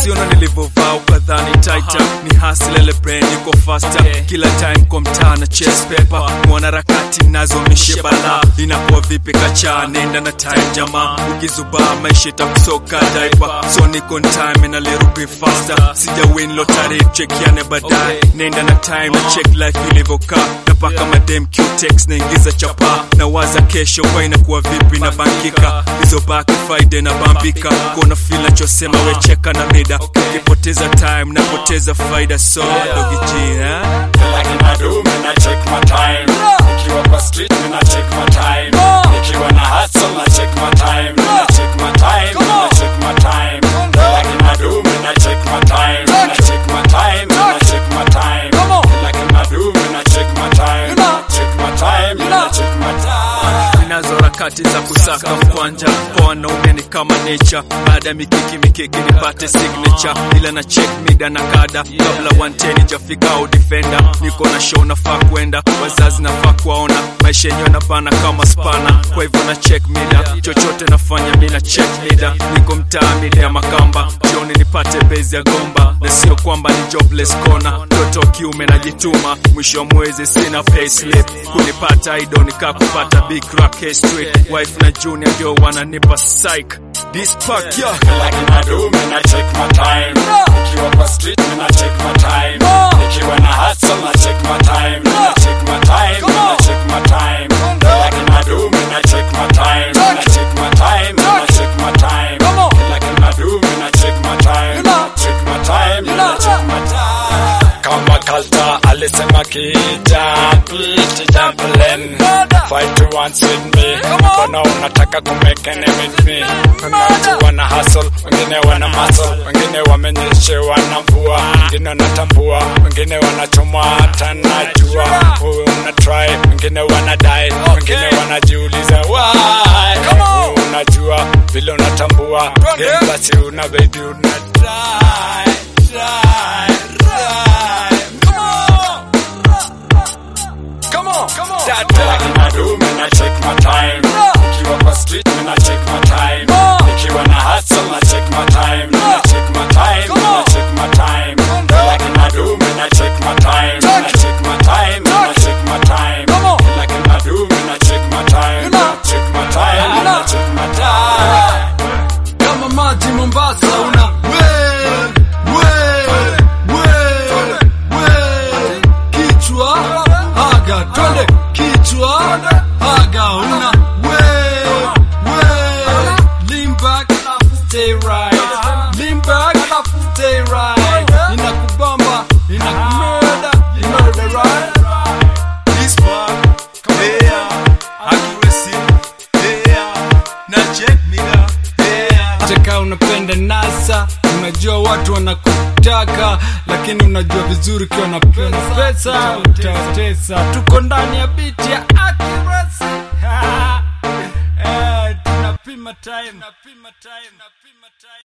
siona nilivyovaa ukadhani taita ni hasilele brain iko faster kila time kwa mtaa na chest paper mwanaharakati nazo mishe bala inakuwa vipi kacha nenda na time jamaa ukizubaa maisha itakusoka daipa so niko on time na little bit faster sija win lottery chekiane baadaye nenda na time na check life ilivyokaa napaka madem qtex naingiza chapa na waza kesho kwa inakuwa vipi na bankika hizo baki faide na bambika kona feel nachosema wecheka na mida ukipoteza time napoteza faida so dogijina Like in a do, me na check my time. Nikiwa kwa street, me na check my time. Nikiwa na hustle, na check my time. Me na check my time, me na check my time. Like in a do, me na check my time. Me na check my time, me na check my time. Like in a do, me na check my time. Me na check my time, me na check my time. ninazo harakati za kusaka mkwanja kwa wanaume ni kama nature baada ya mikiki mikiki nipate signature ila na check mida na kada kabla 110 jafika au defender niko na show nafaa kwenda wazazi nafaa kuwaona maisha yenyewe napana kama spana kwa hivyo na check mida chochote nafanya mi na check mida niko mtaa mida ya makamba jioni nipate bezi ya gomba na sio kwamba ni jobless kona mtoto wa kiume najituma mwisho wa mwezi sina payslip kunipata ido nikaa kupata big rock history wife na junior ndio wananipa psych this pack yeah Like in a do, me na check my time. Nikiwa kwa street, me na check my time. Nikiwa na hustle, na check my time. Me na check my time, me na check my time. Like in a do, me na check my time. Me na check my time, me na check my time. Like in a do, me na check my time. Me na check my time, me na check my time. Kama kalta alisema kija beat jumping Fight to once with me Mbona unataka kumekene with me Kuna watu wana hustle Wengine wana muscle Wengine wamenyeshewa na mvua Wengine wanatambua Wengine wanachomwa hata najua Wewe una try Wengine wanadai Wengine wanajiuliza why Wewe unajua vile unatambua Game basi una baby una try Try Try Come on, come on. That like in a do, me na check my time. Nikiwa kwa street, me na check my time. Nikiwa na hustle, na check my time. Me na check my time, me na check my time. Like in a do, me na check my time. Me na check my time, me na check my time. Like in a do, me na check my time. Me na check my time, me na check my time. kama maji Mombasa una we we we we kichwa haga twende kichwa haga una we we lean back stay right lean back stay right inakubamba inakumurder you know the right this pack yeah accuracy yeah na check mida yeah cheka unapenda nasa unajua watu wanakutaka lakini unajua vizuri ukiwa na pesa utatesa tuko ndani ya biti ya accuracy Eh, tunapima time